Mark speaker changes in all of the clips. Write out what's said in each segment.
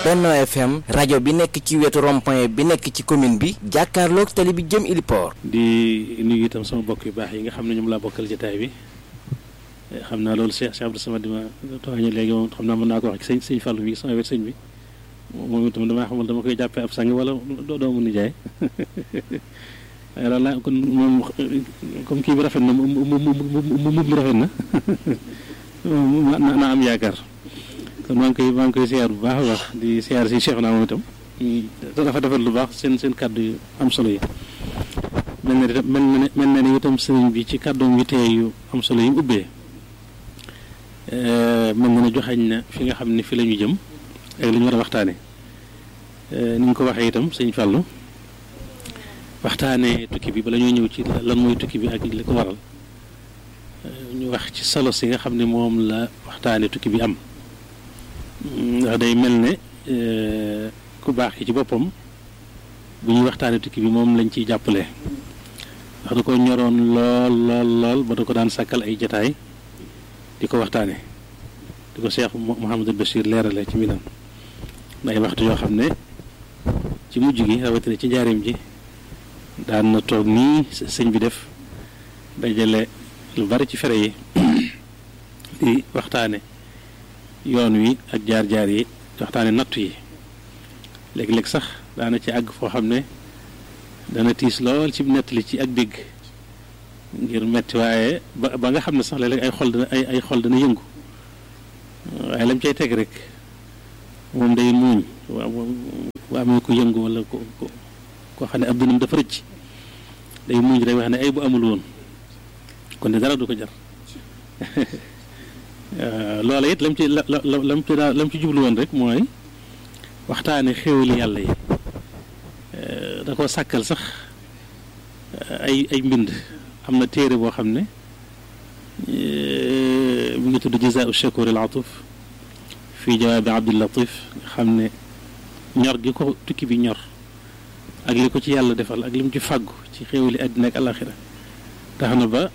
Speaker 1: Benno FM rajo bi nekk ci wetu rond-point bi nekk ci commune bi jàkkaarloog tali bi jëm Iliport.
Speaker 2: di nuyu itam sama bokk yu baax yi nga xam ne ñoom laa bokkal jotaay bi xam naa loolu Cheikh Cheikh Abdou Samad di ma tooñe léegi moom xam naa mën naa ko wax ci sëñ sëñ Fallou mi sama wet sëñ bi moom itam damaa xamul dama koy jàppee ab sang wala doo doomu nijaay waaye loolu laa kon moom comme kii bi rafet na mu mu mu mu rafet na naa am yaakaar kon maa ngi koy maa ngi koy siyaar bu baax a baax di siyaar si Cheikh naa moom itam dafa defar lu baax seen seen kàddu yu am solo yi mel na itam mel na ne mel na ne itam sëriñ bi ci kàddoom yu tey yu am solo yi mu ubbee mel na ne joxañ na fi nga xam ne fi la ñu jëm ak li ñu war a waxtaane ni nga ko waxee itam sëñ Fallou waxtaane tukki bi bala ñoo ñëw ci lan mooy tukki bi ak li ko waral ñu wax ci solo si nga xam ne moom la waxtaane tukki bi am ndax day mel ne ku baax ki ci boppam bu ñuy waxtaane tukki bi moom lañ ciy jàppale ndax da ko ñoroon lool lool lool ba da ko daan sàkkal ay jataay di ko waxtaane di ko Cheikh Mouhamadul Bachir leerale ci minam ay waxtu yoo xam ne ci mujj gi rawatina ci njaareem ji daan na toog nii sëñ bi def dajale lu bari ci fere yi di waxtaane yoon wi ak jaar-jaar yi di waxtaane nattu yi léeg-léeg sax daana ci àgg foo xam ne dana tiis lool ci nettali ci ak dégg ngir metti waaye ba ba nga xam ne sax léeg-léeg ay xol dana ay ay xol dana yëngu waaye lam cay teg rek moom day muuñ waa amee ko yëngu wala ko ko koo xam ne ab dënam dafa rëcc day muuñ rek wax ne ay bu amul woon kon de dara du ko jar loola it lam ci la la lam ci daa lam ci jublu woon rek mooy waxtaane xéwali yàlla yi da koo sàkkal sax ay ay mbind am na téere boo xam ne mi ngi tudd jazaau shakur al atuf fii jawaabi abdul latif nga xam ne ñor gi ko tukki bi ñor ak li ko ci yàlla defal ak li mu ci fàggu ci xéwali àddina ak alaxira tax na ba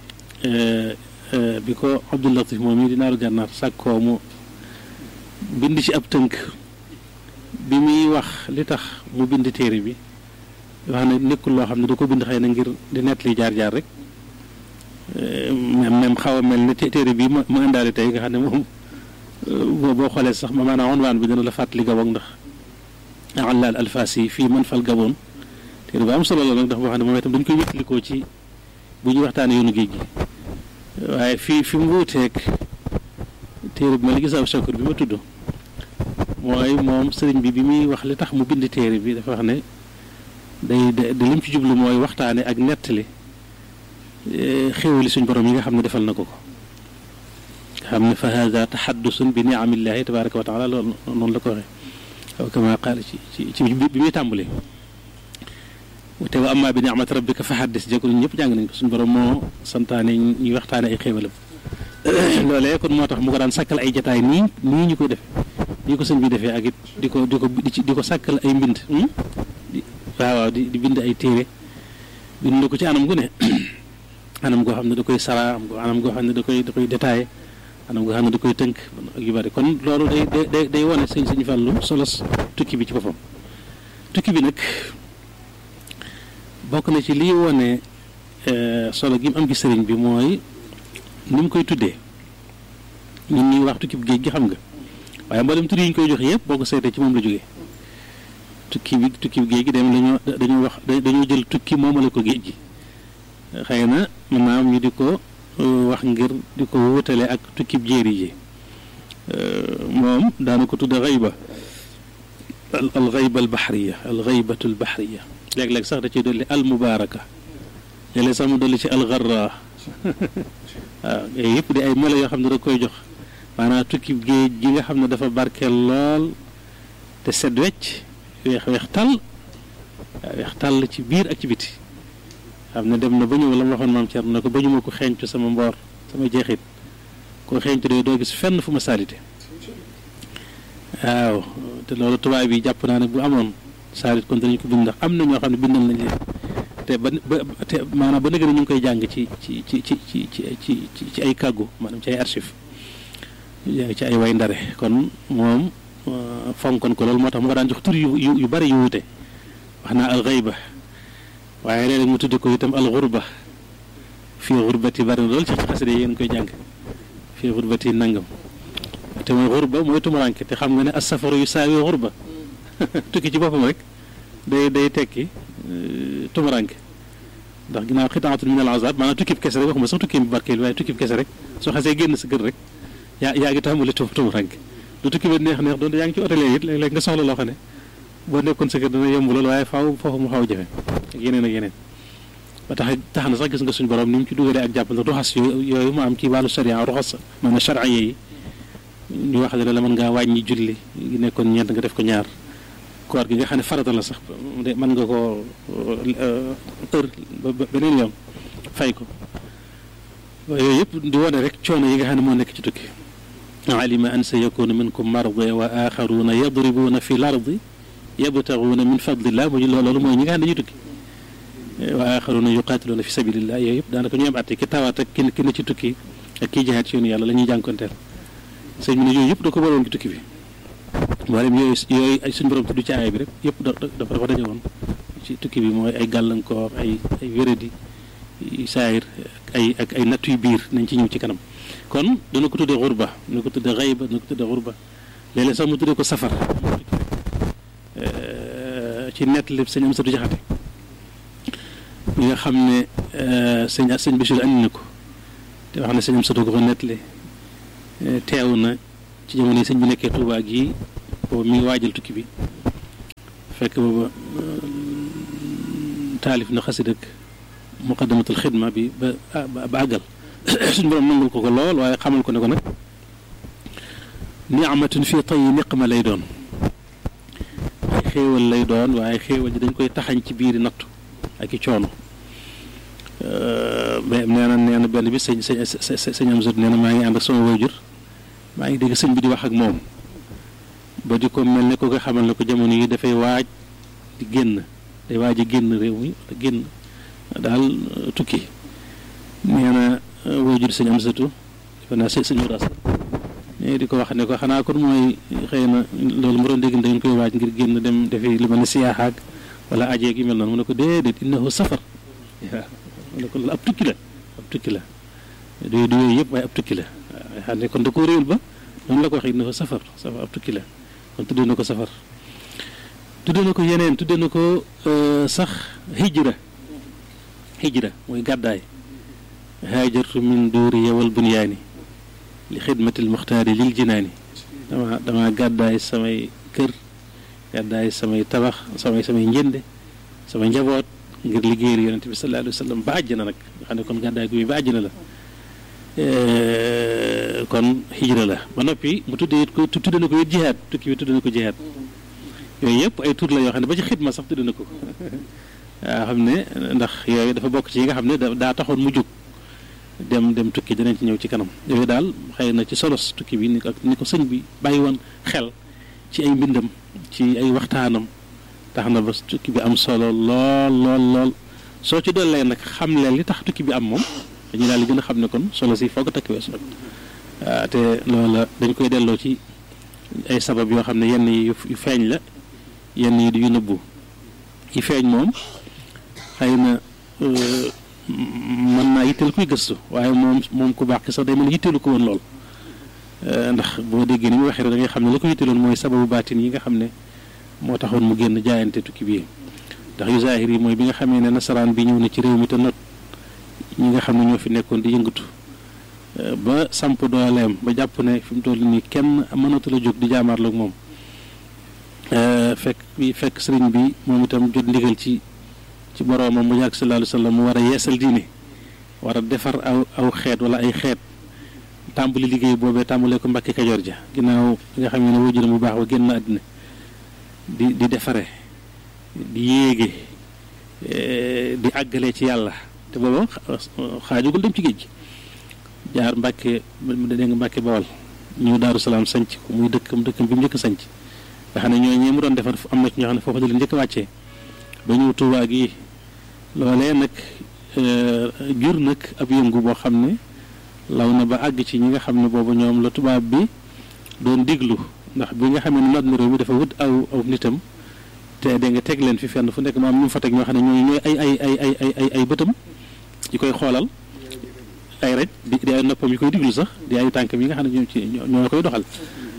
Speaker 2: bi ko abdul latif moom mii di naaru gànnaar sàkkoo mu bind ci ab tënk bi muy wax li tax mu bind téere bi wax ne nekkul loo xam ne da ko bind xëy na ngir di nett li jaar-jaar rek même même xaw a mel ne téere bi ma ma indaale tey nga xam ne moom boo xoolee sax ma maanaam onwaan bi dina la fàttali gabon ndax àllaal alfaasi fii man fal gaboon téere bu am solo la nag ndax boo xam ne moom itam dañ koy wétlikoo ci bu ñuy waxtaanee yoonu géej gi waaye fii fi mu wuuteeg téere bi ma la gisaaw shakur bi ma tudd mooy moom sëriñ bi bi muy wax li tax mu bind téere bi dafa wax ne day da lim ci jublu mooy waxtaane ak nettali xéwali suñ borom yi nga xam ne defal na ko ko nga xam ne fa hada taxaddusun bi niamillahi tabaraka wa taala loolu noonu la ko waxee aw kama qaala ci ci ci bi muy tàmbali te wa amma bi niamati rabbika fa xaddis jëkkul ñëpp jàng nañ ko suñ borom moo santaane ñuy waxtaane ay xéwalam loolee kon moo tax mu ko daan sàkkal ay jataay nii nii ñu koy defee nii ko sëñ bi defee ak it di ko di ko di ko sàkkal ay mbind waaw waaw di di bind ay téere bind ko ci anam gu ne anam goo xam ne da koy sara anam goo xam ne da koy da koy détaillé anam goo xam ne da koy tënk ak yu bari kon loolu day day day wane sëñ sëñ Fàllu solos tukki bi ci boppam tukki bi nag bokk na ci lii wane solo gi mu am ci sëriñ bi mooy ni mu koy tuddee ñun ñuy wax tukki bi géej gi xam nga waaye mboolem tur yi ñu koy jox yëpp boo ko seetee ci moom la jógee tukki bi tukki bi géej gi dem dañoo dañoo wax dañoo jël tukki moomale ko géej gi xëy na mën naa am ñu di ko wax ngir di ko wutale ak tukki bi jéeri ji moom daana ko tudde xayba al xayba al baxriya al xaybatu al baxriya léeg-léeg sax da ciy dolli al mubaaraka léeg-léeg sax mu dolli ci al garra waaw yooyu yëpp di ay melo yoo xam ne da koy jox maanaam tukki géej gi nga xam ne dafa barkeel lool te set wecc weex weex tàll waaw weex tàll ci biir ak ci biti xam ne dem na ba ñëw la ma waxoon maam Thierno ne ko ba ñu ma ko xeeñcu sama mboor sama jeexit koo xeeñcu de doo gis fenn fu ma saalite waaw te loolu tubaab bi jàpp naa ne bu amoon saalit kon danañ ko bind ndax am na ñoo xam ne bindal nañ leen te ba ba te maanaam ba nëgë ñu ngi koy jàng ci ci ci ci ci ci ci ci ay kàggu maanaam ci ay archive jàng ci ay way ndare kon moom fonkoon ko loolu moo tax mu ko daan jox tur yu yu bari yu wute wax naa al xayba waaye léeg-léeg mu tudde ko itam al xurba fii xurbati bari na lool ci xaside yéen koy jàng fii xurbati nangam te mooy xurba mooy tumuranke te xam nga ne as safaru yu saawi xurba tukki ci boppam rek day day tekki tumuranke ndax ginnaaw xitaatul min al azab maanaam tukkib kese rek waxuma sax tukki bi barkeel waaye tukkib kese rek soo xasee génn sa kër rek yaa yaa ngi tàmbali tu tumuranke lu tukki bi neex neex doon yaa ngi ci hôtel it léeg-léeg nga soxla loo xam ne boo nekkoon sa kër dana yomb lool waaye faaw foofu mu xaw a jafe ak yeneen ak yeneen ba tax tax na sax gis nga suñu borom ni mu ci dugalee ak jàppal ruxas yooyu mu am ci wàllu sharia ruxas maanaam charia yi ñu wax ne la mën ngaa wàññi julli gi nekkoon ñeent nga def ko ñaar koor gi nga xam ne farata la sax de mën nga koo ër ba beneen yoon fay ko yooyu yëpp di wane rek coono yi nga xam ne moo nekk ci tukki alima an sa yakunu minkum marda wa axaruna yadribuuna fi l ardi yabtaguuna min fadlillah mu loolu mooy ñi nga xam ne dañuy tukki wa axaruna yuqaatiluuna fi sabilillah yooyu yëpp daanaka ñoom atte ki tawaat ak ki ki ne ci tukki ak kii jihaat ci yoonu yàlla la ñuy jànkonteel sëñ bi ne yooyu yëpp da ko boroon ci tukki bi mboolem yooyu yooyu ay suñu borom tudd ci aaya bi rek yëpp dafa dafa daje woon ci tukki bi mooy ay gàllankoor ay ay wéradi saayir ay ak ay nattu yu biir nañ ci ñëw ci kanam kon dana ko tuddee xurba dana ko tuddee xayba dana ko tuddee xurba léeg-léeg sax mu tuddee ko safar ci nett lépp sëñ am satu jaxate mi nga xam ne sëñ sëñ Bachir andi na ko te wax ne sëñ am satu ko ko nettali teew na ci jamono yi sëñ bi nekkee Tuubaa gii boobu mi ngi waajal tukki bi fekk booba taalif na xasid ak muqaddamatul xidma bi ba ba àggal suñu borom nangul ko ko lool waaye xamal ko ne ko nag niamatun fii tay niqma lay doon ay xéewal lay doon waaye xéewal ji dañ koy taxañ ci biiri nattu ak i coono mais nee na nee na benn bi sëñ sëñ sëñ am sot nee na maa ngi ànd ak sama wayjur maa ngi dégg sëñ bi di wax ak moom ba di ko mel ne ko nga xamal ne ko jamono yi dafay waaj di génn day waaj a génn réew mi wala génn daal tukki nee na wayjur sëñ am satu defe naa sëñ sëñ ras mais di ko wax ne ko xanaa kon mooy xëy na loolu mu doon dégg dañ koy waaj ngir génn dem defi li ma ne siyaaxaak wala ajeeg yi mel noonu mu ne ko déedéet innahu safar waaw mu ne ko loolu ab tukki la ab tukki la du du yooyu yëpp waaye ab tukki la waaw xam ne kon da koo réewul ba noonu la ko waxee innahu safar safar ab tukki la kon tuddee na ko safar tuddee na ko yeneen tuddee na ko sax hijra hijra mooy gàddaay haajartu min duuri yawal bunyaani li xidmatil muxtaari lil jinaani dama dama gàddaay samay kër gàddaay samay tabax samay samay njënde samay njaboot ngir liggéeyal yonent bi sallallahu alayhi wa sallam ba àjjana nag nga xam ne kon gàddaay gu ba àjjana la kon hijra la ba noppi mu tuddee ko tudde na ko it jihaad tukki bi tudde na ko jihaad yooyu yëpp ay tur la yoo xam ne ba ci xidma sax tudde na ko waaw xam ne ndax yooyu dafa bokk ci yi nga xam ne daa taxoon mu jóg dem dem tukki dinañ ci ñëw ci kanam yooyu daal xëy na ci solos tukki bi ni ko ni ko sëñ bi bàyyi woon xel ci ay mbindam ci ay waxtaanam tax na ba tukki bi am solo lool lool lool soo ci dollee nag xam leen li tax tukki bi am moom dañuy daal di gën a xam ne kon solo si foog a takk weesu nag waaw te loola dañ koy delloo ci ay sabab yoo xam ne yenn yi yu feeñ la yenn yi yu nëbbu yi feeñ moom xëy na mën naa yitteel kuy gëstu waaye moom moom ku baax ki sax day mën a yitteelu ko woon lool ndax boo déggee ni mu waxee da ngay xam ne la ko yitteeloon mooy sababu baatin yi nga xam ne moo taxoon mu génn jaayante tukki bii ndax yu zaahir yi mooy bi nga xamee ne nasaraan bi ñëw na ci réew mi te not ñi nga xam ne ñoo fi nekkoon di yëngatu ba samp dooleem ba jàpp ne fi mu toll nii kenn mënatu la jóg di jaamaarloog moom fekk bi fekk sëriñ bi moom itam jot ndigal ci ci boroomam mu yàgg sallallahu alayhi wa sallam mu war a yeesal diine war a defar aw aw xeet wala ay xeet tàmbali liggéey boobee tàmbalee ko Mbàkke Kajoor ja ginnaaw nga xam ne wajuram bu baax ba génn àddina di di defare di yéege di àggale ci yàlla te booba xaajugul dem ci géej gi jaar Mbàkke dégg nga Mbàkke Bawal ñëw Daaru Salaam sanc ko muy dëkkam dëkkam bi mu njëkk sanc nga xam ne ñoo ñee mu doon defar am na ci ñoo xam ne foofu da leen njëkk wàccee ba ñëw Tuubaa gi loolee nag jur nag ab yëngu boo xam ne law na ba àgg ci ñi nga xam ne boobu ñoom la tubaab bi doon diglu ndax bi nga xamee ne noot na réew mi dafa wut aw aw nitam te da nga teg leen fi fenn fu nekk ma am ñu fa teg ñoo xam ne ñooy ñooy ay ay ay ay ay ay ay bëtam yi koy xoolal ay rek di di ay noppam yi koy diglu sax di ay tànkam yi nga xam ne ñoo ci ñoo koy doxal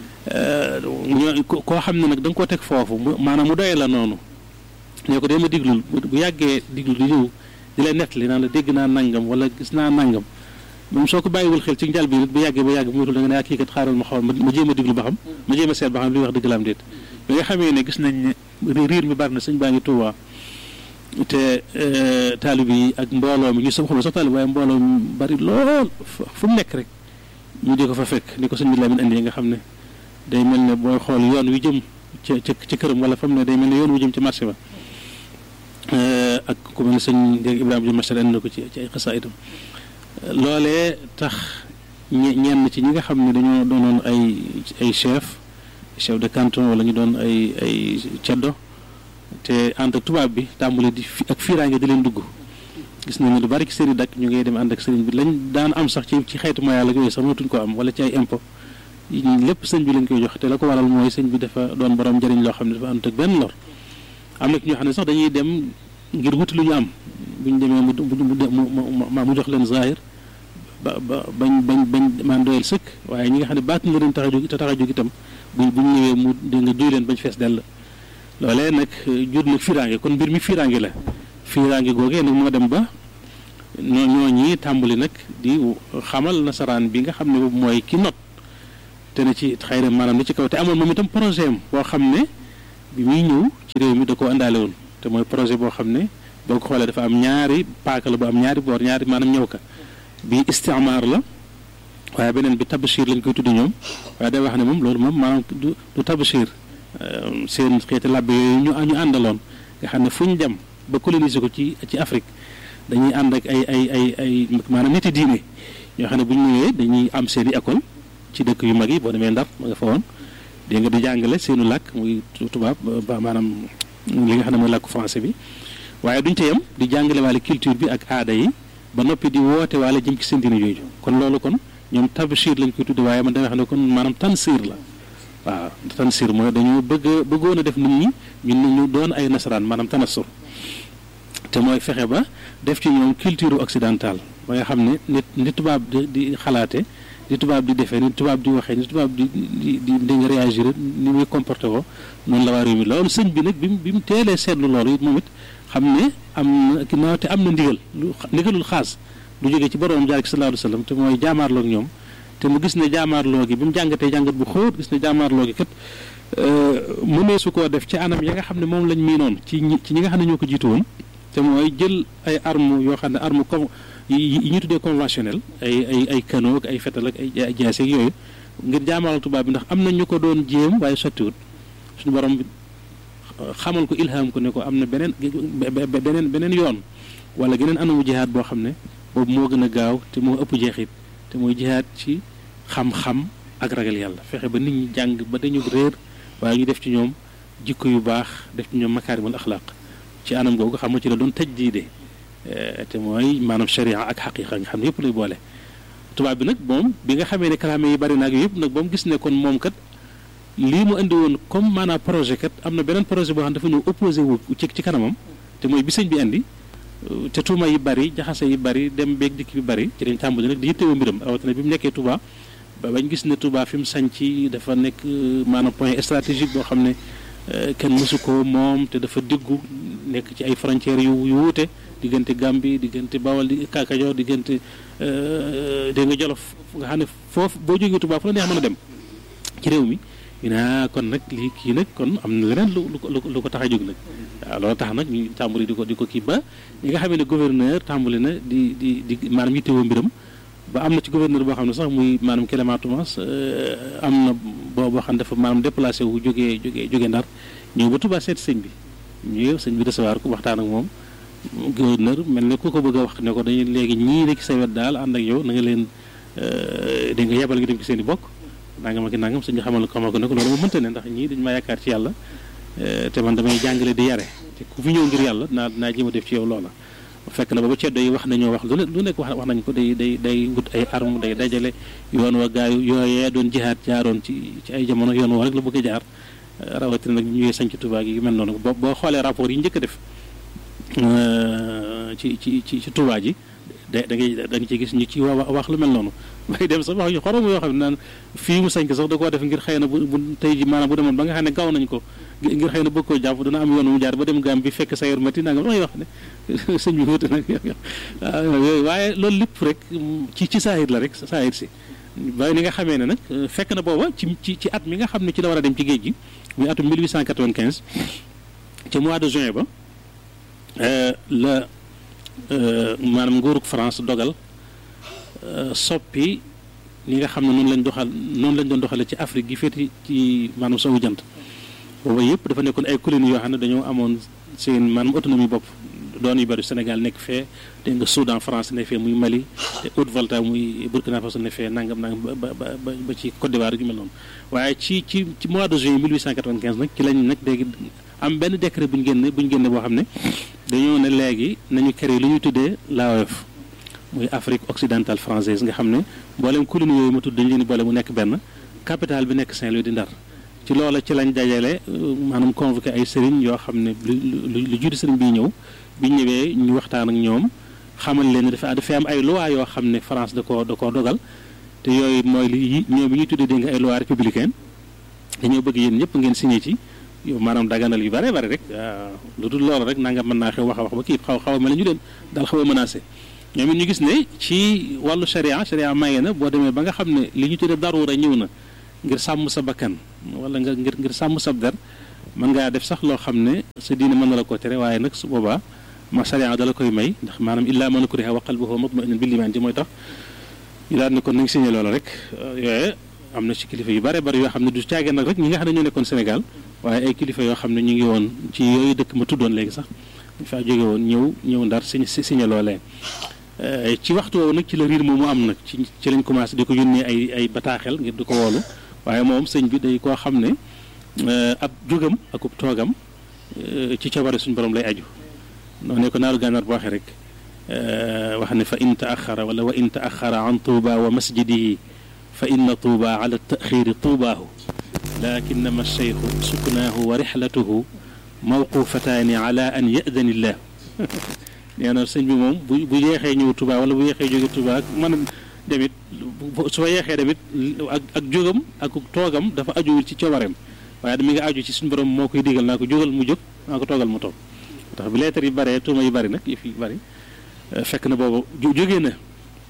Speaker 2: ñoo koo xam ne nag da nga koo teg foofu mu maanaam mu doyee la noonu ñoo ko dee ma diglul bu yàggee diglu di ñëw di lay nettali naan la dégg naa nangam wala gis naa nangam moom soo ko bàyyiwul xel ci njal bi nit bu yàggee ba yàgg mu wutul da nga ne ak kii kat xaaral ma xool ma jéem a diglu ba xam ma jéem a seet ba xam li wax dëgg la am déet bi nga xamee ne gis nañ ne riir mi bari na sëñ baa ngi Tuubaa te taalib yi ak mbooloo mi ñu sama xam sax taalib waaye mbooloo mi bari lool fu mu nekk rek ñu di ko fa fekk ni ko sëñ bi Lamin andi nga xam ne day mel ne booy xool yoon wi jëm ca ca ca këram wala fa mu ne day mel ne yoon wi jëm ci marché ba ak ku mel ne sëñ Ibrahima Jóob Masar andi na ko ci ci ay xasaa itam loolee tax ñenn ci ñi nga xam ne dañoo doonoon ay ay chef chef de canton wala ñu doon ay ay ceddo te ànd ak tubaab bi tàmbali di fi ak fiiraange di leen dugg gis nañu lu bari ci sëriñ dak ñu ngay dem ànd ak sëriñ bi lañ daan am sax ci ci xeetu moyen la yooyu sax mënatuñ ko am wala ci ay impôt lépp sëñ bi lañ koy jox te la ko waral mooy sëñ bi dafa doon borom njëriñ loo xam ne dafa ànd ak benn lor am na ñoo xam ne sax dañuy dem ngir wuti lu ñu am bu ñu demee mu mu mu jox leen zahir ba ba bañ bañ bañ maan doyal sëkk waaye ñi nga xam ne baat nga leen tax a jóg te tax a jóg itam bu bu ñu ñëwee mu dégg nga duy leen bañ fees dell loolee nag jur nag fiiraange kon mbir mi fiiraange la fiiraange googee nag moo dem ba ñoo ñooñi tàmbali nag di xamal nasaraan bi nga xam ne boobu mooy ki not te ne ci xëy na maanaam ni ci kaw te amoon moom itam projet am boo xam ne bi muy ñëw ci réew mi da koo àndaale woon te mooy projet boo xam ne boo ko xoolee dafa am ñaari paaka la bu am ñaari boor ñaari maanaam ñëw ka bi istimaar la waaye beneen bi tabashir lañ koy tuddi ñoom waaye day wax ne moom loolu moom maanaam du du tabashir seen xeeti làbbe yooyu ñu ñu àndaloon nga xam ne fu ñu dem ba coloniser ko ci ci Afrique dañuy ànd ak ay ay ay ay maanaam niti diine ñoo xam ne bu ñu ñëwee dañuy am seen i école ci dëkk yu mag yi boo demee Ndar ma nga fa woon dégg nga di jàngale seenu làkk muy tubaab ba maanaam li nga xam ne mooy làkku français bi waaye duñ ca yem di jàngale waale culture bi ak aada yi ba noppi di woote waale jëm ci seen diine yooyu kon loolu kon ñoom tabshir lañ koy tudde waaye man damay xam ne kon maanaam tansir la waaw tansir mooy dañoo bëgg bëggoon a def nit ñi ñun ñu doon ay nasaraan maanaam tanassur te mooy fexe ba def ci ñoom culture occidentale ba nga xam ne nit ni tubaab di di xalaate ni tubaab di defee ni tubaab di waxee ni tubaab di di di di nga réagir ni muy comporté ko noonu la waa réew mi loolu sëñ bi nag bi mu bi mu teelee seetlu loolu it moom it xam ne am na ginnaaw te am na ndigal lu ndigalul xaas du jógee ci borom jaar ci sallallahu alayhi wasallam te mooy jaamaarloog ñoom te mu gis ne jaamaarloo gi bi mu jàngatee jàngat bu xóot gis ne jaamaarloo gi kat mënee su koo def ci anam ya nga xam ne moom lañ miinoon ci ñi ci ñi nga xam ne ñoo ko jiitu woon te mooy jël ay armes yoo xam ne arme comme yi ñu tuddee conventionnel ay ay ay canot ak ay fetal ak ay jaase ak yooyu ngir jaamaaral tubaab bi ndax am na ñu ko doon jéem waaye sottiwut suñu borom bi xamal ko ilham ko ne ko am na beneen beneen beneen yoon wala geneen anamu jihaad boo xam ne boobu moo gën a gaaw te moo ëpp jeexit te mooy jihaad ci xam-xam ak ragal yàlla fexe ba nit ñi jàng ba dañu réer waaye ñu def ci ñoom jikko yu baax def ci ñoom makaarimul axlaaq ci anam googu xam nga ci la doon tëj diide te mooy maanaam sharia ak xaqiqa nga xam ne yëpp lay boole tubaab bi nag moom bi nga xamee ne kalaame yi bari naag yëpp nag ba mu gis ne kon moom kat lii mu indi woon comme maanaam projet kat am na beneen projet boo xam dafa ñëw opposé wu ci ci kanamam te mooy bi sëñ bi indi te tuuma yi bari jaxase yi bari dem beeg dikk bi bari ci lañ tàmbali nag di yittewoo mbiram rawatina bi mu nekkee Touba ba bañ gis ne Touba fi mu sañ ci dafa nekk maanaam point stratégique boo xam ne kenn mësu ko moom te dafa diggu nekk ci ay frontières yu yu wuute diggante Gambie diggante Bawol di Kaakajoor diggante dégg nga Jolof nga xam ne foofu boo jógee Touba fu la neex mën a dem ci réew mi ñu ne kon nag lii kii nag kon am na leneen lu lu lu ko tax a jóg nag waaw loolu tax nag ñu tàmbali di ko di ko kii ba ñi nga xam ne gouverneur tàmbali na di di di maanaam yittewoo mbiram ba am na ci gouverneur boo xam ne sax muy maanaam Clément Thomas am na boo boo xam ne dafa maanaam déplacé wu jógee jógee jógee Ndar ñëw ba Touba seeti sëñ bi ñëw sëñ bi recevoir ko waxtaan ak moom gouverneur mel ne ku ko bëgg a wax ne ko dañuy léegi ñii nekk sa wet daal ànd ak yow na nga leen da nga yebal nga dem ci seen i bokk nangam ak nangam sëñ bi xamal xamal ko ne ko loolu moom mënta ne ndax ñii dañu ma yaakaar ci yàlla te man damay jàngale di yare te ku fi ñëw ngir yàlla naa naa jéem a def ci yow loola fekk na booba ceddo yi wax nañoo wax lu ne lu nekk wax wax nañ ko day day day wut ay arme day dajale yoon wa gaayu yooyee doon jihaat jaaroon ci ci ay jamono yoon woo rek la bëgg a jaar rawatina nag ñu ñëwee sañ ci Touba gi yu mel noonu boo boo xoolee rapport yi njëkk a def ci ci ci ci Touba ji da da ngay da nga ci gis ñu ci wa wax lu mel noonu bay dem sax wax yu xorom yoo xam ne naan fii mu sañ ko sax da koo def ngir xëy na bu bu tey ji maanaam bu demoon ba nga xam ne gaw nañ ko ngir xëy na bëgg koo jàpp dana am yoon mu jaar ba dem gaam bi fekk sayar mati nanga damay wax ne sëñ bi wuute nag yooyu waaye loolu lépp rek ci ci saahir la rek saahir si waaye ni nga xamee ne nag fekk na booba ci ci ci at mi nga xam ne ci la war a dem ci géej gi muy atum 1895 ci mois de juin ba la maanaam nguurug France dogal soppi li nga xam ne noonu lañ doxal noonu lañ doon doxale ci Afrique gi féeti ci maanaam sowu jant booba yëpp dafa nekkoon ay colonies yoo xam ne dañoo amoon seen maanaam autonomie bopp doon yu bëri Sénégal nekk fee dégg nga Soudan France ne fee muy Mali te Haute-Volta muy Burkina Faso ne fee nangam nangam ba ba ba ci Côte d'Ivoire gi mel noonu waaye ci ci ci mois de juin 1895 nag ci lañ nag léegi am benn décret bu ñu génne bu ñu génne boo xam ne dañoo ne léegi nañu créé lu ñuy tuddee l'AOF muy Afrique occidentale française nga xam ne mboolem colonie yooyu ma tudd dañu leen boole mu nekk benn capitale bi nekk Saint-Louis di Ndar ci loola ci lañ dajale maanaam convoqué ay sëriñ yoo xam ne lu lu lu jiitu sëriñ bi ñëw bi ñëwee ñu waxtaan ak ñoom xamal leen ne dafa dafa am ay loi yoo xam ne France da koo da koo dogal te yooyu mooy li ñoom bi ñuy tuddee dégg nga ay loi républicaine dañoo bëgg yéen ñëpp ngeen signé ci yow maanaam daganal yu bare bare rek lu dul loolu rek nanga mën naa xew wax a wax ba kii xaw xaw a mel ne ñu leen daal xaw a menacé ñoom it ñu gis ne ci wàllu sharia sharia maye na boo demee ba nga xam ne li ñu tuddee daruura ñëw na ngir sàmm sa bakkan wala nga ngir ngir sàmm sa der mën ngaa def sax loo xam ne sa diine mën na la ko tere waaye nag su boobaa ma sharia dala koy may ndax maanaam illaa man ukriha wa qalbuhu mutma'innun bil iman ji mooy tax ñu daal ne kon nañ signé loolu rek yooye am na ci kilifa yu bare bari yoo xam ne du caagee nag rek ñi nga xam ne ñoo nekkoon Sénégal waaye ay kilifa yoo xam ne ñu ngi woon ci yooyu dëkk ma tuddoon léegi sax ñu faa jóge woon ñëw ñëw ndar si signé loolee ci waxtu woowu nag ci la riir moomu am nag ci ci lañ commencé di ko yónnee ay ay bataaxel ngir di ko woolu waaye moom sëñ bi day koo xam ne ab jógam ak ub toogam ci coobare suñu borom lay aju noonu ne ko naaru gànnaar bu waxee rek wax ne fa in taaxara wala wa in taaxara an tuuba wa masjidihi fa inna tuuba ala taxiri tuubaahu lakinama alcheyxu suknaahu wa rixlatuhu mawqufataani ala an yadani illah nee na sëñ bi moom bu bu yeexee ñëw Touba wala bu yeexee jóge Touba ak mën a demit su fa yeexee demit ak ak jógam ak toogam dafa ajuwul ci coobareem waaye mi nga aju ci suñu borom moo koy digal naa ko jógal mu jóg naa ko toogal mu toog tax bi leetar yi bare tuuma yi bari nag yëf yi bari fekk na boobu jógee na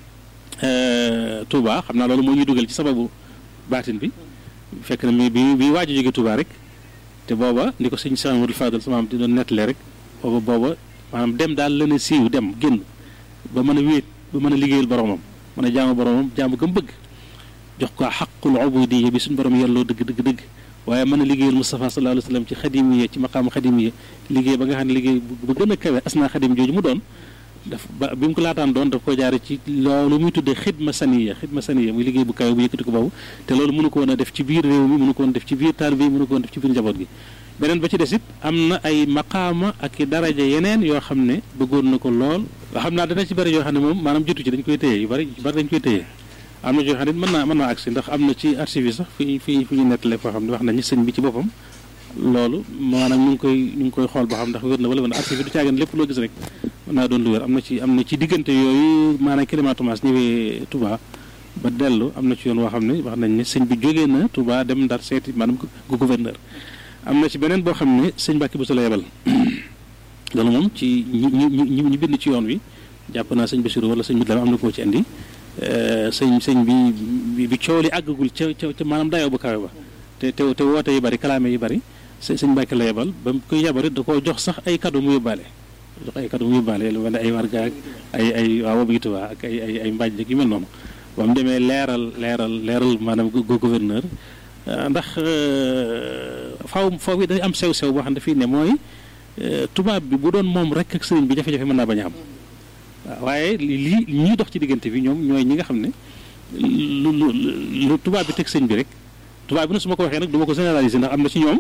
Speaker 2: Touba xam naa loolu moo ñuy dugal ci sababu baatin bi fekk na mi bi bi waaj a jóge Touba rek te booba ni ko sëñ Cheikh Amadou Fadal sama am di doon nettalee rek booba booba maanaam dem daal la ne siiw dem génn ba mën a wéet ba mën a liggéeyal boromam mën a jaamu boromam jaamu gëm bëgg jox ko xaqul ubudiyya bi suñu borom yelloo dëgg dëgg dëgg waaye mën a liggéeyal Moustapha sallallahu alayhi wa sallam ci xadimiya ci maqaamu xadimiya liggéey ba nga xam ne liggéey bu gën a kawe asnaa xadim jooju mu doon daf ba bi mu ko laataan doon daf ko jaare ci loolu muy tuddee xidma saniya xidma saniya muy liggéey bu kawe bu yëkkati ko boobu te loolu mënu ko woon a def ci biir réew mi mënu ko woon def ci biir taalibe yi mënu ko woon def ci biir njaboot gi beneen ba ci des it am na ay maqaama ak i daraja yeneen yoo xam ne bëggoon na ko lool nga xam naa dana ci bëri yoo xam ne moom maanaam jotu ci dañ koy téye yu bëri yu bëri dañ koy téye am na yoo xam ne mën naa mën naa agsi ndax am na ci archive yi sax fi fi fi ñu nettale foo xam ne wax nañu sëñ bi ci boppam loolu maanaam ñu ngi koy ñu ngi koy xool boo xam ndax wér na wala wala archive yi du caagan lépp loo gis rek mën naa doon lu wér am na ci am na ci diggante yooyu maanaam Kilima Thomas ñëwee Touba ba dellu am na ci yoon woo xam ne wax nañ ne sëñ bi jógee na Touba dem Ndar seeti maanaam gu gouverneur am na ci beneen boo xam ne sëñ Mbàkke bu sa la yebal loolu moom ci ñi ñi ñi bind ci yoon wi jàpp naa sëñ Bassirou wala sëñ bi dama am na koo ci indi sëñ sëñ bi bi coow li àggagul ca ca ca maanaam dayoo bu kawe ba te te te woote yu bari kalaame yu bari sëñ Mbàkke la yebal ba mu koy yebal da koo jox sax ay cadeau mu yóbbaale jox ay cadeau mu yóbbaale lu mel ne ay warga ak ay ay waaw boobu Tuubaa ak ay ay ay mbaaj yu mel noonu ba mu demee leeral leeral leeral maanaam gouverneur ndax faaw foofu day am sew-sew boo xam ne fii ne mooy tubaab bi bu doon moom rek ak sëriñ bi jafe-jafe mën naa bañ a am waaw waaye lii ñii dox ci diggante bi ñoom ñooy ñi nga xam ne lu lu lu tubaab bi teg sëñ bi rek tubaab bi nag su ma ko waxee nag du ma ko généraliser ndax am na ci ñoom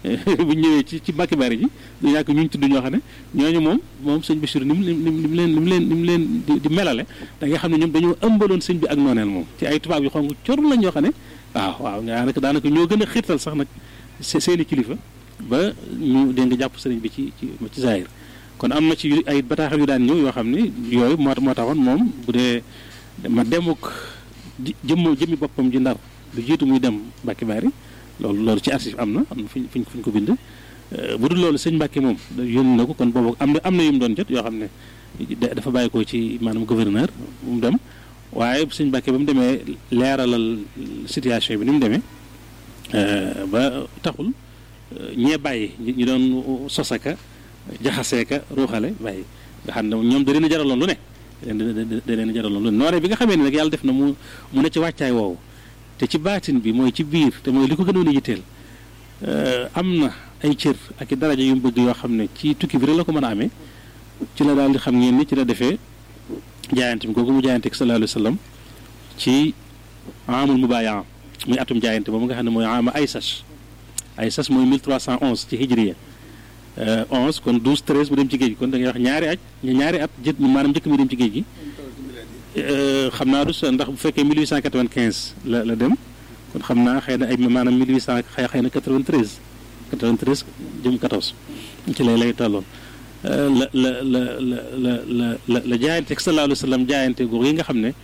Speaker 2: bu ñëwee ci ci Mbàkke Bari ji du ñàkk ñu tudd ñoo xam ne ñooñu moom moom sëñ Bachir ni mu ni mu leen ni mu leen ni mu leen di melale da nga xam ne ñoom dañoo ëmbaloon sëñ bi ak nooneel moom ci ay tubaab yu xonk cor lañ ñoo xam ne waaw waaw daanaka daanaka ñoo gën a xiirtal sax nag seeni kilifa ba ñu dégg nga jàpp sëriñ bi ci ci ci Zahir kon am na ci ay bataaxal yu daan ñëw yoo xam ne yooyu moo moo taxoon moom bu dee ma demuk jëmm jëmmi boppam ji ndar lu jiitu muy dem Mbàkke Bari loolu loolu ci archive am na am na fuñ fuñ fuñ ko bind bu dul loolu sëñ Mbàkke moom yónni na ko kon boobu am na am na yu mu doon jot yoo xam ne dafa bàyyi ko ci maanaam gouverneur bu mu dem waaye sëñ Mbàkke ba mu demee leeralal situation bi ni mu demee ba taxul ñee bàyyi ñu doon sosaka jaxaseeka ruuxale bàyyi nga xam ne ñoom da leen a jaraloon lu ne da leen a jaraloon lu ne nooree bi nga xamee ne nag yàlla def na mu mu ne ci wàccaay woowu te ci baatin bi mooy ci biir te mooy li ko gënoon a yitteel am na ay cër ak i daraja yu mu bëgg yoo xam ne ci tukki bi rek la ko mën a amee ci la daal di xam ngeen ni ci la defee jaayante bi kooku mu jaayante ak sallallahu alayhi wa sallam ci amul mubaaya muy atum jaayante boobu nga xam ne mooy ama ay sas ay sas mooy 1311 ci hijriya 11 kon 12 13 mu dem ci géej gi kon da ngay wax ñaari aj ñaari at jët maanaam njëkk mi dem ci géej gi xam naa du ndax bu fekkee 1895 la la dem kon xam naa xëy na ay maanaam 1800 xëy xëy na 93 93 jëm 14 ci lay lay tolloon la la la la la la la la jaayante sallallahu alayhi wa sallam jaayante googu yi nga xam ne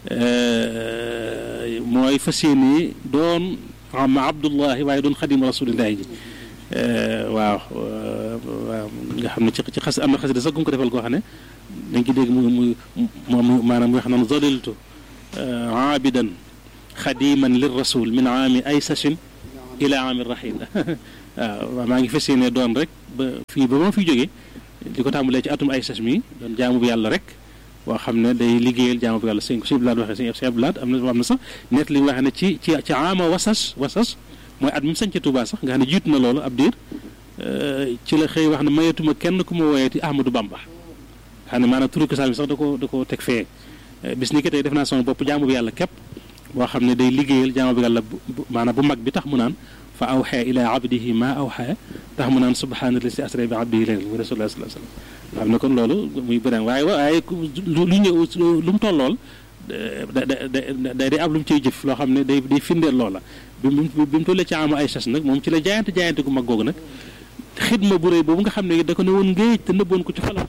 Speaker 2: mooy fas yéene doon ama abdullahi waaye doon xadim rasulillahi ji waaw waaw nga xam ne ci ci xas am na xasida sax gu ko defal koo xam ne dañ ko dégg mu muy moom maanaam nga xam ne zaliltu aabidan xadiman lir rasul min aami ay sachin ila aami rahil waaw maa ngi fas yéene doon rek ba fii ba ma fi jógee di ko tàmbalee ci atum ay sach mi doon jaamu bu yàlla rek boo xam ne day liggéeyal jaamu bu yàlla sëñ ko sëñ Blaat waxee sëñ Blaat am na am na sax net li waxee ne ci ci ci ama wasas wasas mooy at mi mu sañ ci Touba sax nga xam ne jiitu na loolu ab diir ci la xëy wax ne mayatuma kenn ku ma woyeeti Ahmadou Bamba xam ne maanaam turu ko sax da ko da ko teg fee bis ni ki tey def naa sama bopp jaamu bi yàlla képp boo xam ne day liggéeyal jaamu bi yàlla maanaam bu mag bi tax mu naan fa awxee ila abdihi ma awxee tax mu naan subhaanallahi si asra bi abdihi laylan muy rasulullah sallallahu alayhi wasallam xam ne kon loolu muy bëri waaye waaye lu ñëw lu mu tollool da da da day am lu mu ciy jëf loo xam ne day day firndeel loola bi mu bi mu tollee ci amu ay sas nag moom ci la jaayante jaayante gu mag googu nag xidma bu rëy boobu nga xam ne da ko ne woon ngéej te nëbboon ko ci xolam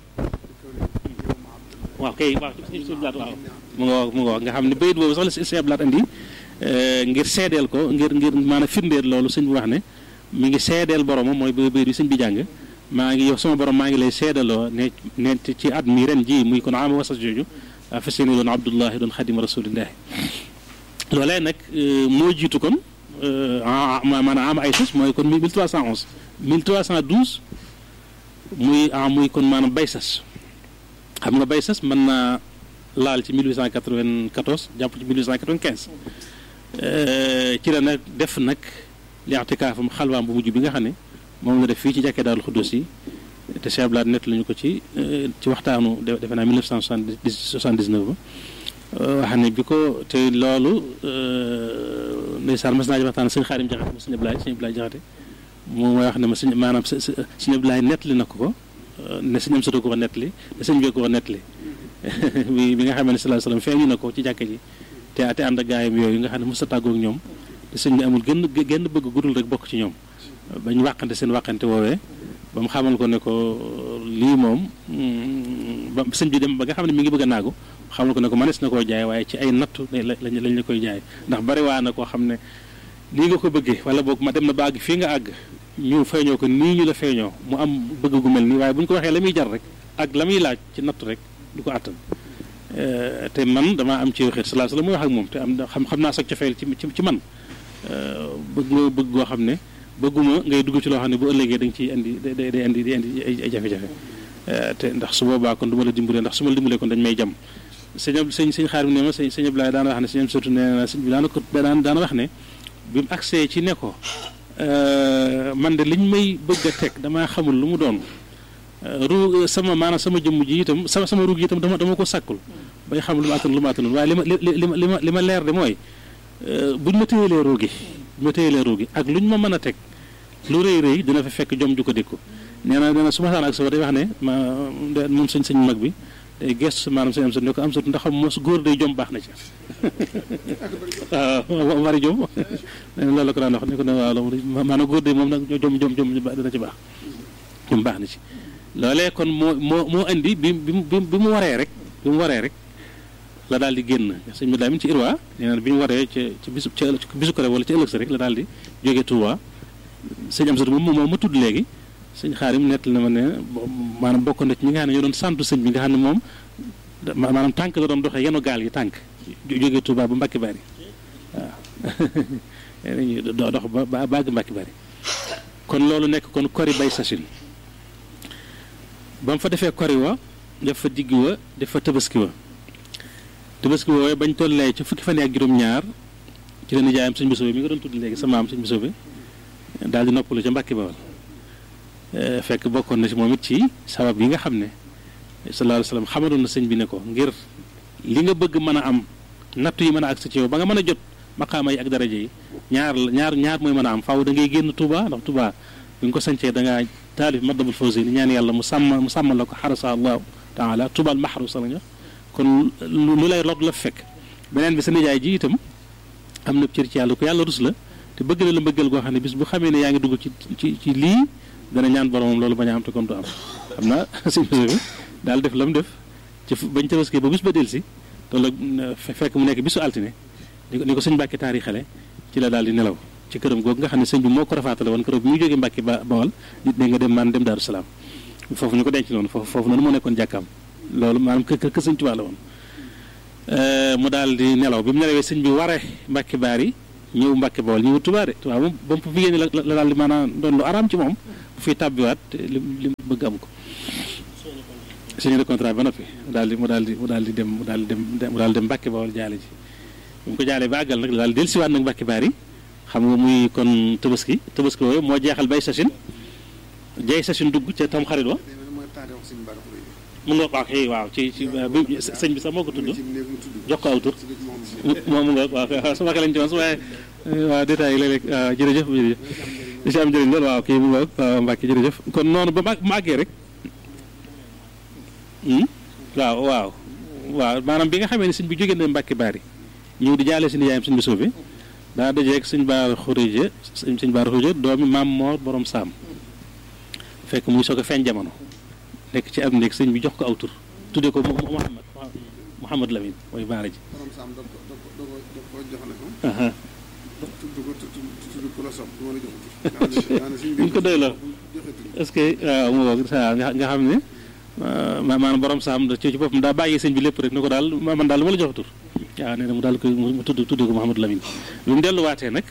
Speaker 2: waaw kay waaw ci blaat waaw mu nga mu nga wax nga xam ne bayit boobu sax la si blaat andi ngir seedeel ko ngir ngir maanaam firndeel loolu sëñ bi wax ne mi ngi seedeel boromam mooy bayit bi sëñ bi jàng maa ngi yow sama borom maa ngi lay seedaloo ne ne ci at mi ren ji muy kon ama wasas jooju fas yéene doon abdullahi doon xadim rasulillahi loolee nag moo jiitu kon maanaam am ay sas mooy kon 1311 1312 muy ah muy kon maanaam bay sas xam nga bay sas mën naa laal ci 1894 jàpp ci 1895 ci la nag def nag li i'tikaafam xalwaam bu mujj bi nga xam ne moom la def fii ci jàkkee daal xudus yi te Cheikh Blad nett lañu ko ci ci waxtaanu defe naa 1979 ba wax ne bi ko te loolu ndeysaan mas naa ji waxtaan sëñ Xaadim Jaxate ma sëñ Ablaay sëñ Ablaay Jaxate moom mooy wax ne ma sëñ maanaam sëñ Ablaay nettali na ko ko ne sëñam sota ko ko nettali ne sëñ bee ko ko nettali bi bi nga xamee ne sallallahu alayhi wasallam feeñu na ko ci jàkka ji te ate ànd ak gaayam yooyu nga xam ne mos a tàggoog ñoom te sëñ bi amul gën genn bëgg gudul rek bokk ci ñoom bañ wàqante seen wàqante woowee ba mu xamal ko ne ko lii moom ba sëñ bi dem ba nga xam ne mi ngi bëgg a naagu xamal ko ne ko mënees na koo jaay waaye ci ay nattu lañ lañ la koy jaay ndax bari waa na koo xam ne nii nga ko bëggee wala boog ma dem na ba àgg fii nga àgg ñu feeñoo ko nii ñu la feeñoo mu am bëgg gu mel nii waaye bu ñu ko waxee la muy jar rek ak la muy laaj ci nattu rek du ko àttan te man damaa am ci xeet salaa salaam muy wax ak moom te am xam xam naa sax cofeel ci ci man bëgg nga bëgg goo xam ne bëgguma ngay dugg ci loo xam ne bu ëllëgee da nga ciy indi day day indi day indi ay jafe-jafe te ndax su boobaa kon du ma la dimbalee ndax su ma la dimbalee kon dañ may jam sëñ sëñ sëñ xaar bi ne ma sëñ sëñ Abdoulaye daana wax ne sëñ surtout nee na sëñ bi daana ko daan daana wax ne bi mu agsee ci ne ko man de liñ may bëgg a teg damaa xamul lu mu doon ru sama maanaam sama jëmm ji itam sama sama ruug yi itam dama dama ko sàkkul bay xam lu ma attan lu ma attanul waaye li ma li ma li ma li ma leer de mooy buñ ma téyelee ruugi buñ ma téyelee ruugi ak luñ ma mën a teg lu rëy rëy dina fa fekk jom ju ko dékku nee na nee na su ma saan ak sa day wax ne ma moom sëñ sëñ mag bi day gestu maanaam sëñ am sut ne ko am sut ndax mos góor day jom baax na ci waaw bari jom nee na loolu la ko daan wax ne ko ne waaw maanaam góor day moom nag jom jom jom dina ci baax jom baax na ci loolee kon moo moo moo indi bi bi bi mu waree rek bi mu waree rek la daal di génn sëñ bi daa ci irwa nee na bi ñu waree ca ci bisu ca bisu ko wala ci ëllëg sa rek la daal di jógee Touba sëñ am sut moom moom ma tudd léegi sëñ xaarim nett na ma ne maanaam bokk na ci ñi nga xam ne ñoo doon santu sëñ bi nga xam ne moom maanaam tànk la doon doxee yenu gaal yi tànk jógee Touba ba Mbacke Bari waaw dox ba bàgg Mbacke Bari kon loolu nekk kon kori bay sachin ba mu fa defee kori wa def fa digg wa def fa tabaski wa tabaski woowee bañ tollee ci fukki fan ak juróom-ñaar ci la nijaayam sëñ Bousso bi mi nga doon tudd léegi sa maam sëñ Bousso bi daal di noppalu ca Mbacke Bawal fekk bokkoon na ci moom it ci sabab yi nga xam ne sallallahu alayhi wa sallam xamaloon na sëñ bi ne ko ngir li nga bëgg mën a am nattu yi mën a agsi ci yow ba nga mën a jot maqaama yi ak daraja yi ñaar ñaar ñaar mooy mën a am faaw da ngay génn Touba ndax Touba bi nga ko sancee da ngaa taalif Matlabul Fawzayni ñaan yàlla mu sàmm mu sàmmal la ko xarasa allahu taala Touba al mahrusa la ñu kon lu lay lot la fekk beneen bi sa nijaay ji itam am na cër ci yàlla ko yàlla rus la te bëgg na la mbëggal goo xam ne bis bu xamee ne yaa ngi dugg ci ci ci lii dana ñaan boromam loolu bañ a am te kon du am xam naa sëñ bi daal def la mu def ci bañ tabaski ba bis ba delsi loolu fekk mu nekk bisu altine ni ko ni ko sëñ Mbàkke taari xale ci la daal di nelaw ci këram googu nga xam ne sëñ bi moo ko rafaatale woon këram bi muy jógee Mbàkke ba Bawal nit ne nga dem maan dem Daaru Salaam foofu ñu ko denc noonu foofu foofu noonu moo nekkoon jàkkaam loolu maanaam kë kë sëñ Tuubaa la woon mu daal di nelaw bi mu nelawee sëñ bi waree Mbàkke Baari ñëw Mbàkke Bawal ñëw Tuubaa de Tuubaa moom ba mu fi génne la la daal di maanaam doon lu araam ci moom bu fiy tàbbiwaat li li bëgg am ko signé de contrat ba noppi mu daal di mu daal di mu daal di dem mu daal di dem mu daal di dem Mbàkke Bawal jaale ji bu mu ko jaalee ba àggal nag daal dellusiwaat nag Mbàkke Baari xam nga muy kon tabaski tabaski woowu moo jeexal bay sachin jay sachin dugg ca tam xarit wa mu nga waaw xëy waaw ci ci bi sëñ bi sax moo ko tudd jox ko aw tur moom mu nga waaw sama xel lañ ci woon waaye waaw détails yi léeg-léeg waaw jërëjëf jërëjëf li si am njëriñ loolu waaw kii mu nga waaw Mbàkke jërëjëf kon noonu ba ma àggee rek waaw waaw waaw maanaam bi nga xamee ne sëñ bi jógee na Mbàkke Baari ñëw di jaale si nijaayam sëñ bi suufi daa dajeeg sëñ Baara Xuréje sëñ sëñ Baara Xuréje doomi maam Moor borom saam fekk muy soog a feeñ jamono nekk ci am néeg sëñ bi jox ko aw tur tuddee ko Mouhamad Mouhamad Lamine mooy baara ji. ñu ko doy la est-ce que waaw mu ngoog nga xam ne maanaam borom saam ci ci boppam daa bàyyi sëñ bi lépp rek ne ko daal man daal lu ma la jox tur waaw nee na mu daal ko mu tudd tuddee ko Mouhamad Lamine bi mu delluwaatee nag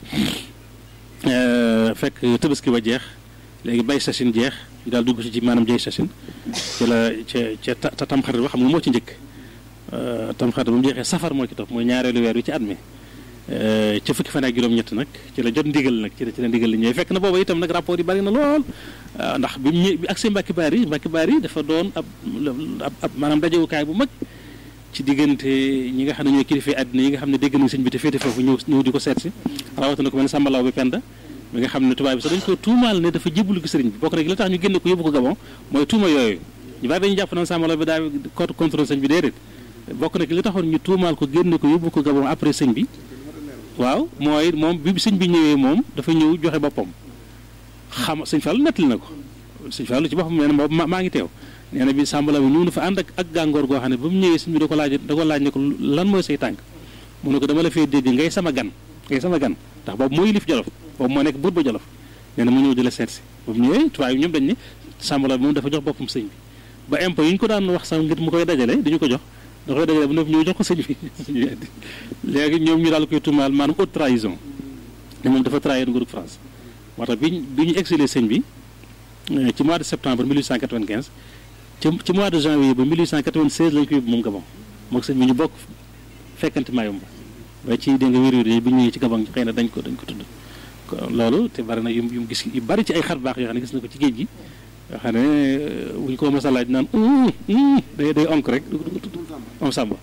Speaker 2: fekk tabaski ba jeex léegi bay sachin jeex ñu daal dugg ci ci maanaam jay sachin ci la ca ca tamxarit ba xam nga moo ci njëkk tamxarit ba mu jeexee safar moo ci topp mooy ñaareelu weer wi ci at mi ca fukki fan ak juróom-ñett nag ci la jot ndigal nag ci la ci la ndigal li ñëwee fekk na booba itam nag rapport yi bari na lool ndax bi mu ñëw bi accès Mbàkke Baari Mbàkke Baari dafa doon ab ab maanaam dajewukaay bu mag ci diggante ñi nga xam ne ñooy kilifa àddina yi nga xam ne dégg nañ sëñ bi te féete foofu ñëw ñëw di ko seet si rawatina ko mel ne Sambalaw bi Penda mi nga xam ne tubaab bi sax dañ ko tuumaal ne dafa jébbalu ko sëriñ bi bokk rek la tax ñu génne ko yóbbu ko Gabon mooy tuuma yooyu ñu bari dañu jàpp naan Sambalaw bi daa contre contre sëñ bi déedéet bokk na ki li taxoon ñu tuumaal ko génne ko yóbbu ko Gabon après sëñ bi waaw mooy moom bi sëñ bi ñëwee moom dafa ñëw joxe boppam xam sëñ Fall nettali na ko sëñ Fall ci boppam nee na boobu maa ngi teew nee na bi Sambalaw bi ñëw na fa ànd ak ak gàngoor goo xam ne ba mu ñëwee sëñ bi da ko laaj da ko laaj ne ko lan mooy say tànk mu ne ko dama la fee dégg ngay sama gan ngay sama gan ndax boobu mooy lif Jolof boobu moo nekk buur ba Jolof nee na mu ñëw di la seet si ba mu ñëwee tubaab yi ñoom dañ ne Sambalaw bi moom dafa jox boppam sëñ bi ba impôt yi ñu ko daan wax sax ngir mu koy dajale dañu ko jox da koy dajale ba noppi ñëw jox ko sëñ bi léegi ñoom ñu daal koy tuumaal maanaam haute trahison ne moom dafa trahir nguurug France moo tax bi bi ñu exilé sëñ bi ci mois de septembre 1895 ci ci mois de janvier ba 1896 lañ ko yóbbu moom Gabon moog sëñ bi ñu bokk fekkante Mayumba ba ci dégg nga wér-wér yi bi ñëwee ci Gabon xëy na dañ ko dañ ko tudd loolu te bari na yu mu gis yu bari ci ay xar baax yoo xam ne gis na ko ci géej gi yoo xam ne buñ ko mos a laaj naan day day onk rek du ko tudd moom Samba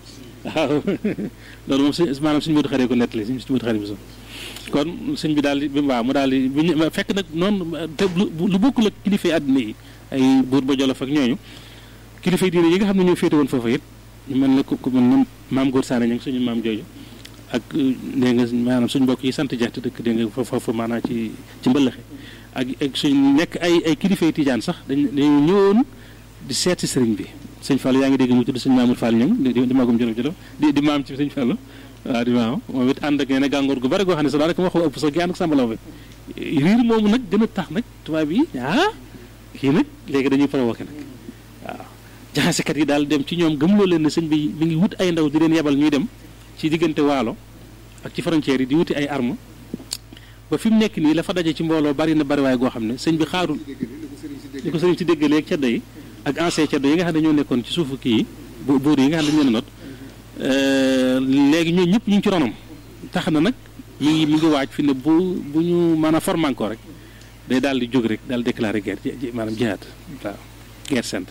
Speaker 2: waaw loolu moom suñ maanaam suñu Modou xaree ko nettali suñ Modou xaree bi kon sëñ bi daal di bi waaw mu daal di bi ñu fekk nag noonu te lu bokkul ak kilifa yi àddina yi ay buur ba Jolof ak ñooñu kilifa yi diine yi nga xam ne ñoo féete woon foofa it ñu mel ne ku ku mel ne maam Góor Saane ña suñu maam jooju ak dégg nga maanaam suñ mbokk yi sant jaxte dëkk dégg nga foofu maanaam ci ci mbëllaxe ak ak suñ nekk ay ay kilifa yi tijaan sax dañ dañu ñëwoon di seet si sëriñ bi sëñ Fall yaa ngi dégg mu tudd sëñ Mamour Fall ñang di di magum jolof jolof di di maam ci sëñ Fall waaw di maam moom it ànd ak nee na gàngoor gu bari goo xam ne sax daanaka waxu ëpp sax gi ànd ak sàmbalaw bi riir moomu nag gën a tax nag tubaab yi ah kii nag léegi dañuy provoqué nag waaw jaxasekat yi daal dem ci ñoom gëmloo leen ne sëñ bi mi ngi wut ay ndaw di leen yebal ñuy dem ci diggante waalo ak ci frontière yi di wuti ay arme ba fi mu nekk nii la fa daje ci mbooloo bari na bari waaye goo xam ne sëñ bi xaarul li ko sëriñ si déggalee ak ceddo yi ak ancien ceddo yi nga xam ne ñoo nekkoon ci suufu kii yi buur yi nga xam ne dañu leen a not léegi ñooñu ñëpp ñu ngi ci ronam tax na nag mi ngi mi ngi waaj fi ne bu bu ñu mën a former encore rek day daal di jóg rek daal di déclarer guerre maanaam jihaad waaw guerre sainte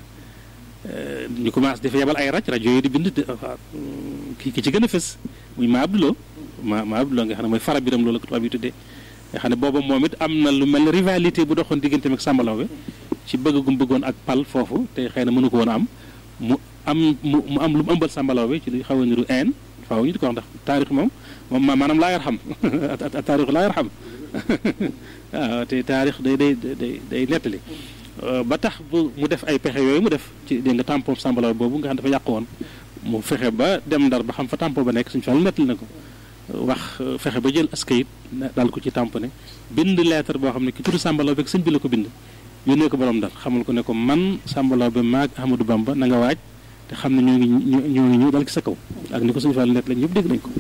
Speaker 2: ñu commencé dafa yebal ay raj rajo yi di bind ki ki ci gën a fës muy ma Abdoulo ma ma Abdoulo nga xam ne mooy fara biram loolu ko tubaab yi tuddee nga xam ne booba moom it am na lu mel ne rivalité bu doxoon diggante ak Samba Laobé ci bëgg gu mu bëggoon ak pal foofu te xëy na mënu ko woon a am mu am mu mu am lu mu ëmbal Samba Laobé ci li xaw a niru een faaw ñu di ko wax ndax taarix moom moom maanaam laa yar xam taarix laa yar xam waaw te taarix day day day day nettali ba tax bu mu def ay pexe yooyu mu def ci dégg nga tampon Samba Laobé boobu nga xam dafa yàq woon mu fexe ba dem ndar ba xam fa tampon ba nekk suñu fàll nettali na ko wax fexe ba jël askayit daal ko ci tamponné bind lettre boo xam ne ki tudd Samba Laobé sëñ bi la ko bind yónnee ko borom dal xamal ko ne ko man Samba Laobé maag Ahmadou Bamba na nga waaj te xam ne ñoo ngi ñoo ngi ñëw dal ci sa kaw ak ni ko suñu fàll nett lañ ñëpp dégg nañ ko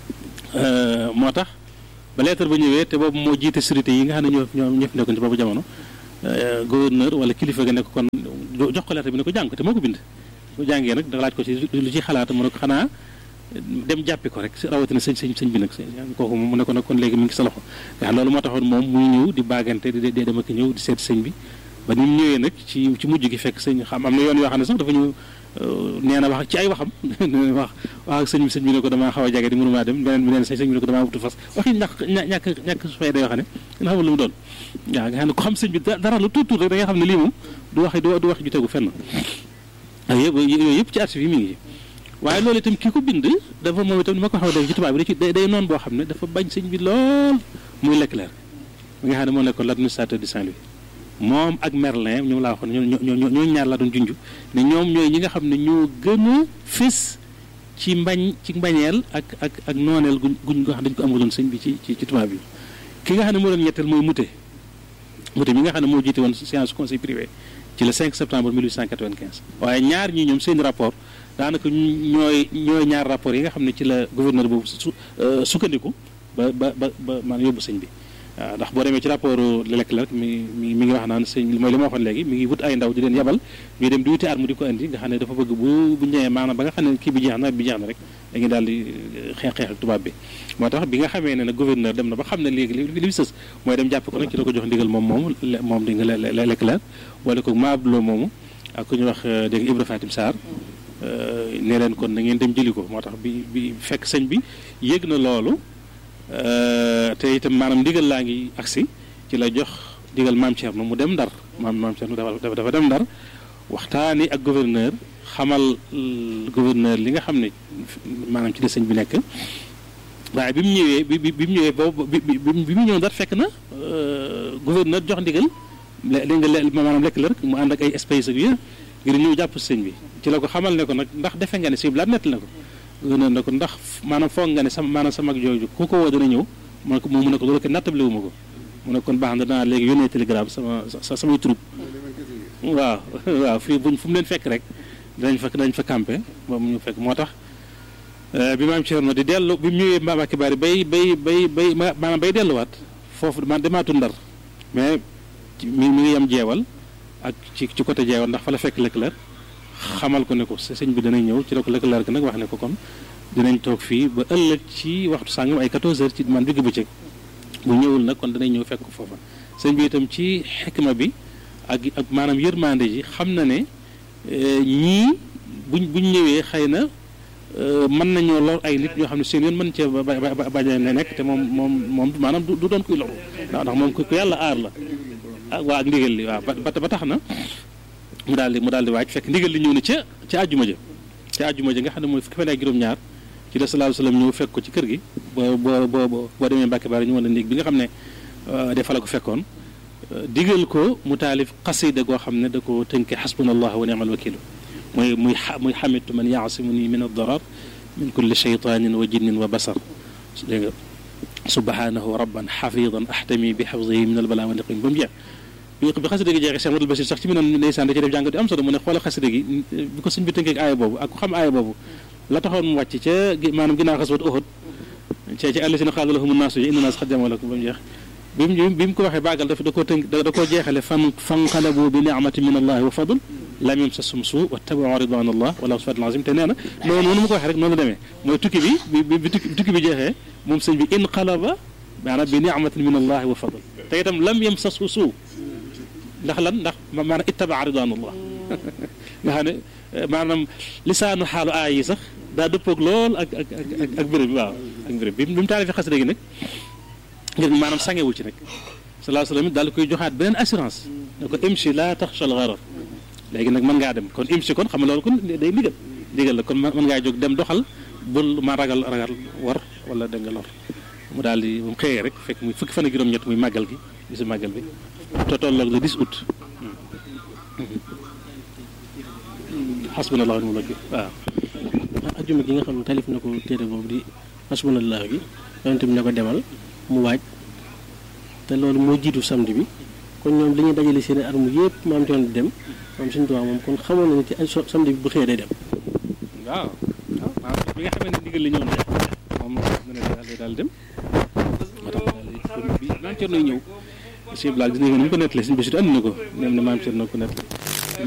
Speaker 2: moo tax ba lettre ba ñëwee te boobu moo jiite sécurité yi nga xam ne ñoo ñoo ñëpp nekkoon ci boobu jamono gouverneur wala kilifa ga nekk kon jox ko lettre bi ne ko jàng ko te moo ko bind ko jàngee nag da laaj ko ci lu ci xalaat mu ne ko xanaa dem jàppi ko rek rawatina sëñ sëñ sëñ bi nag kooku mu ne ko nag kon léegi mu ngi sa loxo nga xam loolu moo taxoon moom muy ñëw di baagante di dee dem ak ñëw di seet sëñ bi ba ni mu ñëwee nag ci ci mujj gi fekk sëñ xam am na yoon yoo xam ne sax dafa ñu nee na wax ci ay waxam wax wax ak sëñ bi sëñ bi ne ko damaa xaw a jage di mënumaa dem beneen bi neen sëñ bi ne ko damaa wutu fas waxi ñàkk ñàkk ñàkk su fay da yoo xam ne nga xamul lu mu doon waaw nga xam ne ko xam sëñ bi dara lu tuut tuut rek da nga xam ne lii moom du wax du wax ju tegu fenn ak yëpp yooyu yëpp ci archive yi mi ngi waaye loolu itam kii ko bind dafa moom itam ni ma ko xaw a dégg ci tubaab bi da ci day noonu boo xam ne dafa bañ sëñ bi lool muy Leclerc mi nga xam ne moo nekkoon l'administrateur de Saint-Louis moom ak Merlin ñoom laa waxoon ñoo ñoo ñoo ñaar laa doon junj ne ñoom ñooy ñi nga xam ne ñoo gën a fés ci mbañ ci mbañeel ak ak ak nooneel guñ guñ nga xam dañ ko amaloon sëñ bi ci ci ci tubaab bi ki nga xam ne moo doon ñetteel mooy Moutet Moutet mi nga xam ne moo jiite woon séance conseil privé ci le 5 septembre 1895 waaye ñaar ñi ñoom seen rapport daanaka ñooy ñooy ñaar rapport yi nga xam ne ci la gouverneur boobu su sukkandiku ba ba ba ba man yóbbu sëñ bi waaw ndax boo demee ci rapport Leclerc mi mi mi ngi wax naan sëñ mooy li ma waxoon léegi mi ngi wut ay ndaw di leen yebal ñuy dem di wuti arme di ko indi nga xam ne dafa bëgg bu bu ñëwee maanaam ba nga xam ne kii bi jeex na bi jeex na rek dañuy daal di xeex xeex ak tubaab bi moo tax bi nga xamee ne nag gouverneur dem na ba xam ne léegi li li sës mooy dem jàpp ko nag ci la ko jox ndigal moom moomu moom di nga Leclerc wala ko Maablo moomu ak ku ñuy wax dégg nga Ibra Fatim Sarr ne leen kon na ngeen dem jëli ko moo tax bi bi fekk sëñ bi yëg na loolu te itam maanaam ndigal laa ngi agsi ci la jox ndigal maam Thierno mu dem ndar maam maam Thierno dafa dafa dem ndar waxtaani ak gouverneur xamal gouverneur li nga xam ne maanaam ci la sëñ bi nekk waaye bi mu ñëwee bi bi bi mu ñëwee boobu bi bi mu ñëw ndar fekk na gouverneur jox ndigal li nga le maanaam lekk la rek mu ànd ak ay espèces ak yooyu ngir ñëw jàpp sëñ bi ci la ko xamal ne ko nag ndax defe nga ne si bilaat nett na ko. gouverneur ne ko ndax maanaam foog nga ne sama maanaam sama mag jooju ku ko woo dana ñëw mu ne ko mu ne ko loolu ko nattable wu ma ko mu ne kon baax na danaa léegi yónnee télégramme sama sa samay troupe waaw waaw fii buñ fu mu leen fekk rek danañ fa danañ fa campé ba mu ñu fekk moo tax bi maam Thierno di dellu bi mu ñëwee Mbacke Bari bay bay bay bay maanaam bay delluwaat foofu man demaatu ndar mais mi mi ngi yem jeewal ak ci ci côté jeewal ndax fa la fekk Leclerc xamal ko ne ko sëñ bi danañ ñëw ci la ko Leclerc nag wax ne ko kon dinañ toog fii ba ëllëg ci waxtu sàngam ay 14 heures ci man digg bëccëg bu ñëwul nag kon danañ ñëw fekk ko foofa sëñ bi itam ci xikma bi ak ak maanaam yërmande ji xam na ne ñii buñ buñ ñëwee xëy na mën nañoo lor ay nit ñoo xam ne seen yoon mën cee ba ba bañ a nekk te moom moom moom maanaam du doon kuy loru ndax ndax moom ku yàlla aar la ah waa ak ndigal li waaw ba ba tax na mu daal di mu daal di waaj fekk ndigal li ñëw na ca ca àjjuma ja ca àjjuma ja nga xam ne mooy fukki fan ak juróom-ñaar ci la sallallahu alayhi wasallam ñëw fekk ko ci kër gi boo boo boo boo demee Mbàkke Bari ñu wan la néeg bi nga xam ne dafa la ko fekkoon digal ko mu taalif xasida goo xam ne da ko tënke xasbunallahu wa ni'mal wakilu mooy muy muy xamitu man yaasimuni min ad-darar min kulli shaytanin wa jinnin wa basar dégg nga subhanahu rabban xafidan ahtami bi xafdihi min albala wa niqim ba mu jeex bi bi xasida gi jeexee Cheikh Madul Basir sax ci mi noon ndeysaan da ci def jàngat di am solo mu ne xoola xasida gi bi ko suñ bi tënkee aaya boobu ak ku xam aaya boobu la taxoon mu wàcc ca maanaam ginnaaw xaswat Uhud ca ci àll si na xaala lahum naasu inna naas xad jamaw lakum ba mu jeex bi mu bi mu ko waxee bàggal daf da koo tënk da koo jeexale fan fanqalabu bi ni'mati min allahi wa fadl lam yamsashum suu wattabau ridwan allah wala sifatul azim te nee na noonu noonu mu ko waxee rek noonu la demee mooy tukki bi bi bi tukki bi jeexee moom sëñ bi inqalaba maanaam bi ni'matin min allahi wa fadl te itam lam yamsashu suu ndax lan ndax maanaam ittabaa ridwanullah nga xam ne maanaam lisaanu xaalu aay yi sax daa dëppoog lool ak ak ak ak béréb bi waaw ak béréb bi bi mu taalifee xasida gi nag ngir maanaam sangewu ci nag salaa salaam daal koy joxaat beneen assurance ne ko imshi laa taxshal gharar léegi nag mën ngaa dem kon imshi kon xam nga loolu kon day ndigal ndigal la kon mën ngaa jóg dem doxal bul ma ragal ragal war wala da nga lor mu daal di mu xëyee rek fekk muy fukki fan ak juróom-ñett muy màggal gi bisu màggal bi te tolloog le 10 août xasbunallahu wa ni'mal wakiil waaw
Speaker 3: ajjuma gi nga xam ne talif na ko téere boobu di xasbunallahu gi yonent bi ne ko demal mu waaj te loolu moo jiitu samedi bi kon ñoom dañuy dajale seen i armes yëpp maam ci woon di dem moom suñu tubaab moom kon xamoon na ne ci samedi bi bu xëyee day dem.
Speaker 2: waaw waaw maanaam bi nga xamee ne ndigal li ñëw na moom mu ne daal daal dem moo tax daal bi maam Cerno ñëw sëñ Blaal gis nañu ko ni mu ko nettalee suñu bési andi na ko nem ne maam Cerno ko nettalee